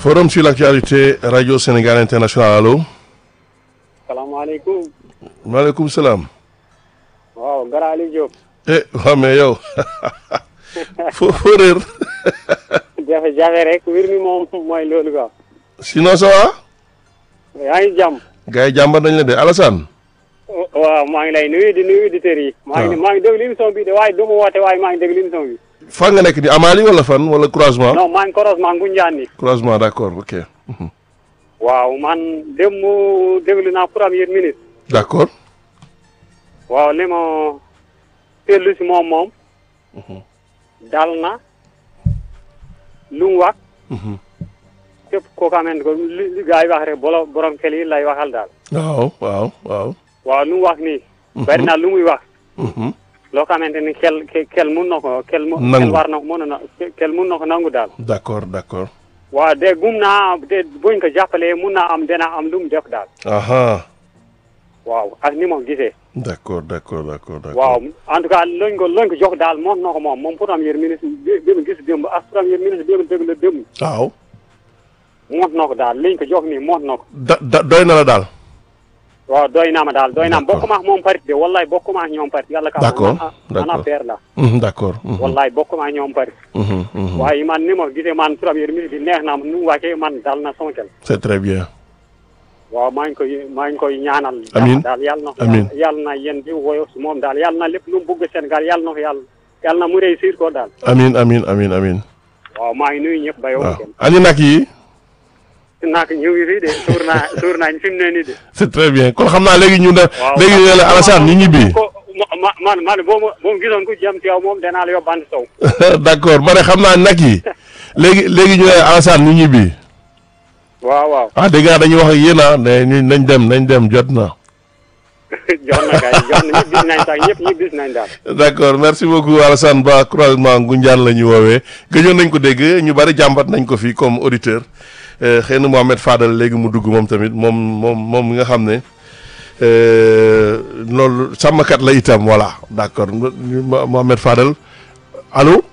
Forum sur l'actualité Radio Sénégal International allo. salaamaaleykum. maaleykum salaam. waaw Gara Ali Diop. eh waaw mais yow foo foo réer. jafe-jafe rek mbir mi moom mooy loolu quoi. sinon ça va. yaa ngi jàmm. gars yi jàmbar nañ la de Alassane. waaw maa ngi lay nuyu di nuyu auditeurs yi. maa ngi maa ngi déglu émission bi de waaye du ma woote waaye maa ngi déglu émission bi. fan nga nekk di Amali wala fan wala croisement. non maa ngi croisement Ngoundiane ni croisement d'accord ok. Mhm. waaw man dem mu déglu naa première minute. d'accord. waaw li ma seetlu si moom moom. dal na lu mu wax. Mhm. képp koo xamante ko li li gars yi wax rek bolo borom xel yi lay waxal daal. waaw waaw waaw. waaw lu mu wax nii. bari na lu muy wax. Mhm. loo xamante ni xel ke- xel mun na ko xel mu Nangu. xel war na mën na xel mun na ko nangu daal d'accord d'accord. waaw de gum naa de buñ ko jàppalee mun naa am dina am lu mu def daal aha waaw ak ni ma gisee d'accord d'accord d'accord d'accord. waaw en tout cas loñ ko loñ ko jox daal moom na ko moom moom premier ministre bi bi mu gis démb ak premier ministre bi mu dégg la démb waaw. moot na ko daal liñ ko jox nii moot na ko da da doy na la daal. waaw doy naa ma daal doy naa ma D'accord. bokkuma ak moom parti de wallahi bokkuma ak ñoom parti yàlla ka D'accord, man d'accord. affaire la Mhm, d'accord. Mhm, wallahi bokkuma ak ñoom parti mhm, mhm. waaye man ni ma gisee man premier ministre bi neex na ma nu mu wàccee man dal na sama xel c'est très bien. waaw maa ngi koy maa ngi koy ñaanal. Amiin. daal yàlla na. Amiin. yàlla na yéen di woyo si moom daal yàlla na lépp lu mu bëgg Sénégal yàlla na ko yàlla yàlla na mu réussir ko daal. amin amin amin amin waaw maa ngi nuyu ñëpp ba yow. waaw kenn ani nag yi nak ñu ngi fii de suur naa suur naa fi mu ne nii de. c'est très bien kon xam naa léegi ñu ne waaw léegi ñu ne la Alassane ñu ñibbi ko ma ma man man boo ma boo ma gisoon ku jëm ci yow moom danaa la yóbbante sow. d'accord ma ne xam naa nag yi léegi léegi ñu ne la Alassane ñu ñibbi waaw waaw ah dégg nga dañuy wax ak yéen ah ne ñu nañ dem nañ dem jot na jox na kay jox na ñëpp gis nañ sax ñëpp ñëpp gis nañ daal. d'accord merci beaucoup Alassane Ba croisement Ngoundiane la ñu woowee gëjoon nañ ko dégg ñu bari jàmbat nañ ko fii comme auditeur Euh, xëy na Mohamed Fadal léegi mu dugg moom tamit moom moom moom mi nga xam ne euh, loolu sàmmkat la itam voilà d'accord Mo- Mohamed Fadal allo